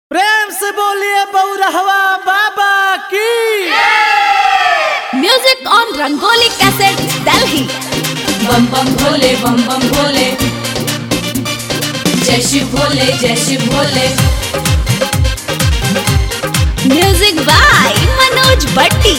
प्रेम से बोलिए बौरहवा बाबा की Music on Rangoli Cassette, Delhi. बम बम भोले बम बम भोले जय शिव भोले जय Shiv Bhole Music by Manoj Bhatti.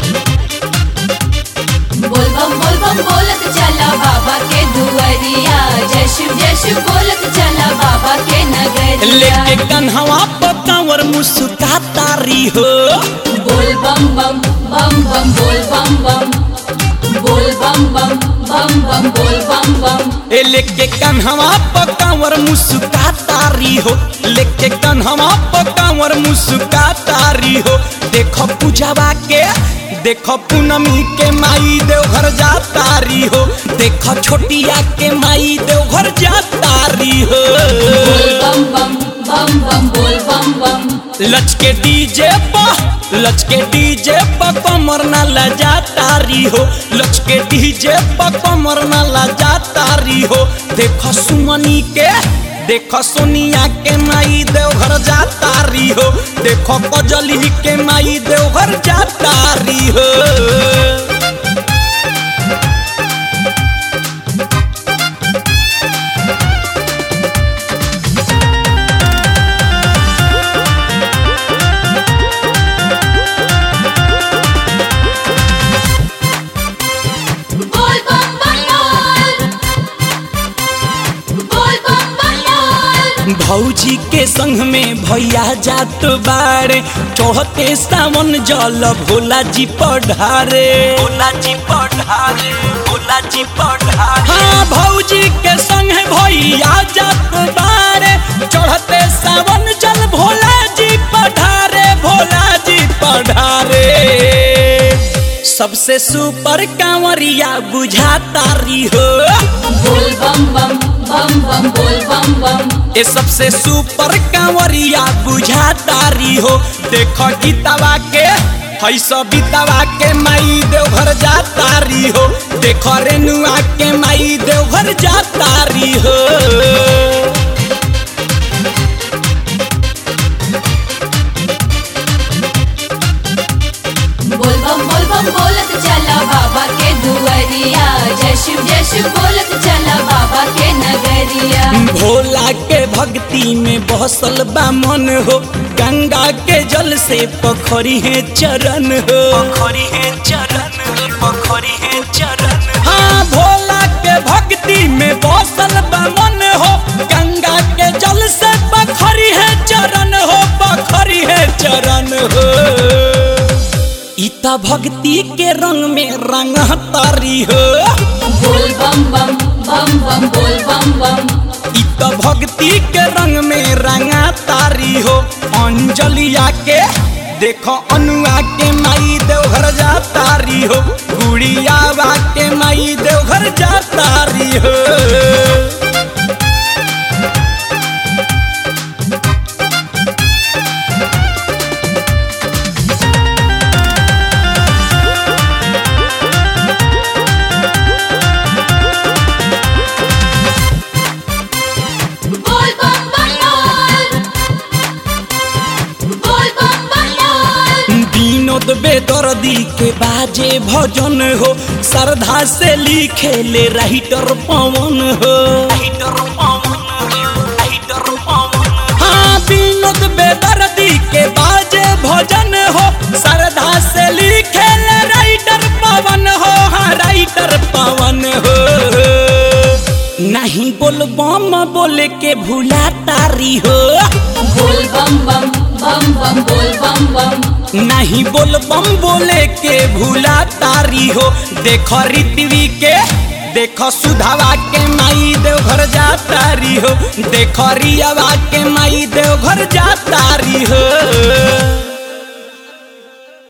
बोल बम बोल बम बोलत चला बाबा के दुआरिया जय शिव जय शिव बोलत चला बाबा के नगरिया लेके कन्हवा पकावर मुस्का तारी हो बोल बम बम बम बम बोल बम बम बोल बम बम बम बम बोल बम बम ए लेके कन्हवा पकावर मुस्का तारी हो लेके कन्हवा पकावर मुस्का तारी हो देखो पूजावा के देखो पूनमी के माई देवघर जा तारी हो देखो छोटिया के माई देवघर जा तारी हो बोल बम बम बम बम बोल बम बम लचके डीजे पा लचके डीजे पा कमर ना लजा तारी हो लचके डीजे पा कमर ना लजा तारी हो देखो सुमनी के देखो सोनिया के माई देवघर जा तारी हो देखो कजली के माई देवघर जा तारी हो बोल बम बम बोल बोल बम बम बोल भौजी के संग में भैया जात बारे चौहते सावन जल भोला जी पढ़ारे भोला जी पढ़ारे भोला जी पढ़ारे हाँ भौजी के संग भैया जात बारे चढ़ते सावन जल भोला जी पढ़ारे भोला जी पढ़ारे सबसे सुपर कांवरिया बुझा तारी हो बोल बम बम बम बम बोल बम बम ये सबसे सुपर कांवरिया बुझा तारी हो देखो गीतावा के है सब गीतावा के माई देवघर जा तारी हो देखो रेनुआ के माई देवघर जा तारी हो बोल बम बोल बम बोलत चला बाबा के दुआरिया जय शिव जय शिव बोलत चला बाबा के नगरिया भोला के भक्ति में बसल बा मन हो गंगा के जल से पखरी है चरण हो पखरी है चरण पखरी है चरण हाँ भोला के भक्ति में बसल बा मन हो गंगा के जल से पखरी है चरण हो पखरी है चरण हो इता भक्ति के रंग में रंग तारी हो बोल बम बम बम बम बोल बम बम इ त भक्ति के रंग में रंगा तारी हो अंजलिया के देखो अनुआ के माई देवघर जा तारी हो गुड़ियावा के माई देवघर जा तारी हो बोल बम बम बोल बोल बम बम बोल विनोद बेदर्दी के बाजे भजन हो श्रद्धा से लिखे ले राइटर पवन हो राइटर पवन राइटर पवन हाँ विनोद बेदर्दी के बाजे भजन हो श्रद्धा से लिखे ले राइटर पवन हो हाँ राइटर पवन हो नहीं बोल बम बोले के भूला तारी हो बोल बम बम बम बम बोल बम बम नहीं बोल बम बोले के भूला तारी हो देखो ऋतवी के देखो सुधावा के माई देवघर जा तारी हो देखो रियावा के माई देवघर जा तारी हो